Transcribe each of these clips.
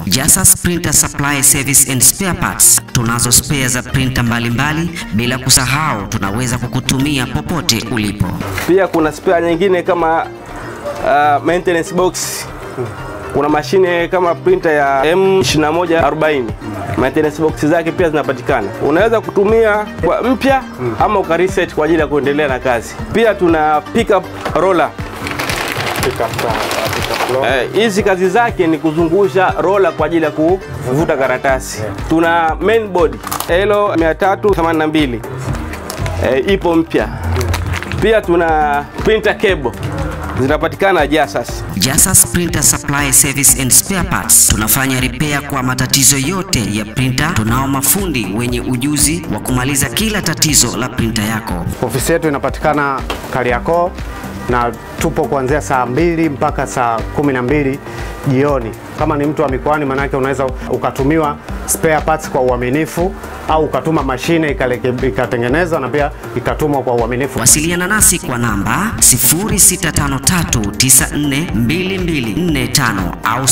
Jasas Printer Supply Service and Spare Parts. Tunazo spare za printer mbalimbali, bila kusahau tunaweza kukutumia popote ulipo. Pia kuna spare nyingine kama uh, maintenance box. Kuna mashine kama printer ya M2140 maintenance box zake pia zinapatikana. Unaweza kutumia kwa mpya ama uka reset kwa ajili ya kuendelea na kazi. Pia tuna pickup roller. Eh, hizi kazi zake ni kuzungusha rola kwa ajili ya kuvuta karatasi. Tuna mainboard Elo 382 eh, ipo mpya. Pia tuna printer cable zinapatikana Jasas. Jasas Printer Supply Service and Spare Parts. Tunafanya repair kwa matatizo yote ya printer. Tunao mafundi wenye ujuzi wa kumaliza kila tatizo la printer yako. Ofisi yetu inapatikana Kariakoo na tupo kuanzia saa mbili mpaka saa kumi na mbili jioni. Kama ni mtu wa mikoani, manake unaweza ukatumiwa spare parts kwa uaminifu au ukatuma mashine ikaleke- ikatengenezwa na pia ikatumwa kwa uaminifu. Wasiliana nasi kwa namba 0653942245 au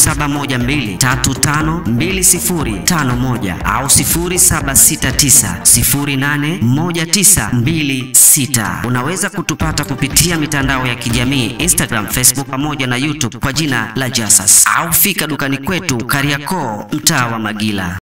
0712352051 au 0769081926. Unaweza kutupata kupitia mitandao ya kijamii Instagram, Facebook pamoja na YouTube kwa jina la Jasas au fika dukani kwetu Kariakoo, mtaa wa Magila.